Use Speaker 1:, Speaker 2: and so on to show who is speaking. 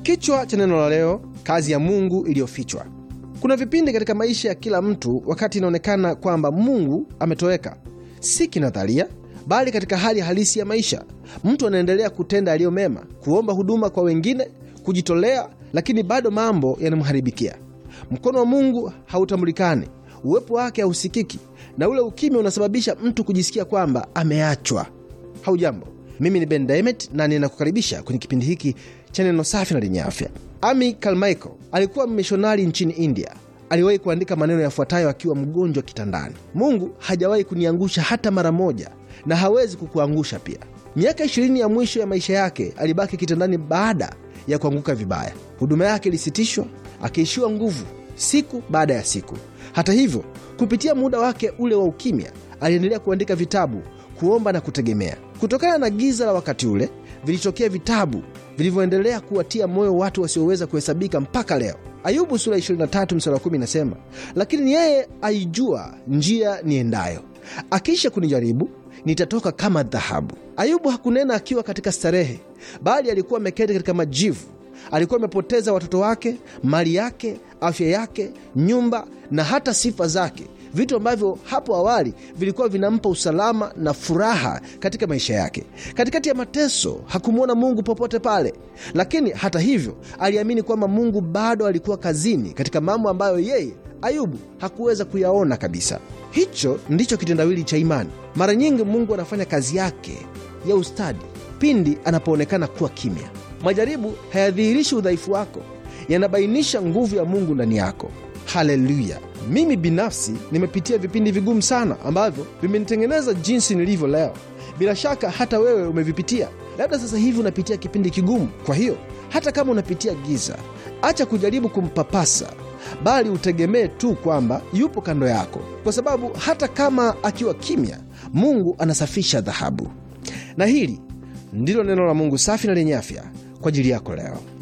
Speaker 1: Kichwa cha neno la leo, kazi ya Mungu iliyofichwa. Kuna vipindi katika maisha ya kila mtu wakati inaonekana kwamba Mungu ametoweka, si kinadharia, bali katika hali halisi ya maisha. Mtu anaendelea kutenda yaliyo mema, kuomba huduma kwa wengine, kujitolea, lakini bado mambo yanamharibikia. Mkono wa Mungu hautambulikani, uwepo wake hausikiki, na ule ukimya unasababisha mtu kujisikia kwamba ameachwa. Haujambo, mimi ni Ben Daimet na ninakukaribisha kwenye kipindi hiki cha neno safi na lenye afya. Ami Carmichael alikuwa mmishonari nchini India. Aliwahi kuandika maneno yafuatayo akiwa mgonjwa kitandani: Mungu hajawahi kuniangusha hata mara moja na hawezi kukuangusha pia. Miaka ishirini ya mwisho ya maisha yake alibaki kitandani baada ya kuanguka vibaya. Huduma yake ilisitishwa, akiishiwa nguvu siku baada ya siku. Hata hivyo, kupitia muda wake ule wa ukimya, aliendelea kuandika vitabu, kuomba na kutegemea. Kutokana na giza la wakati ule, vilitokea vitabu vilivyoendelea kuwatia moyo watu wasioweza kuhesabika mpaka leo. Ayubu sura 23 mstari wa 10 inasema, lakini yeye aijua njia niendayo, akiisha kunijaribu nitatoka kama dhahabu. Ayubu hakunena akiwa katika starehe, bali alikuwa ameketi katika majivu. Alikuwa amepoteza watoto wake, mali yake, afya yake, nyumba na hata sifa zake, vitu ambavyo hapo awali vilikuwa vinampa usalama na furaha katika maisha yake. Katikati ya mateso hakumwona Mungu popote pale, lakini hata hivyo aliamini kwamba Mungu bado alikuwa kazini katika mambo ambayo yeye Ayubu hakuweza kuyaona kabisa. Hicho ndicho kitendawili cha imani. Mara nyingi Mungu anafanya kazi yake ya ustadi pindi anapoonekana kuwa kimya. Majaribu hayadhihirishi udhaifu wako, yanabainisha nguvu ya Mungu ndani yako. Haleluya! Mimi binafsi nimepitia vipindi vigumu sana ambavyo vimenitengeneza jinsi nilivyo leo. Bila shaka hata wewe umevipitia. Labda sasa hivi unapitia kipindi kigumu. Kwa hiyo hata kama unapitia giza, acha kujaribu kumpapasa, bali utegemee tu kwamba yupo kando yako, kwa sababu hata kama akiwa kimya, Mungu anasafisha dhahabu. Na hili ndilo neno la Mungu safi na lenye afya kwa ajili yako leo.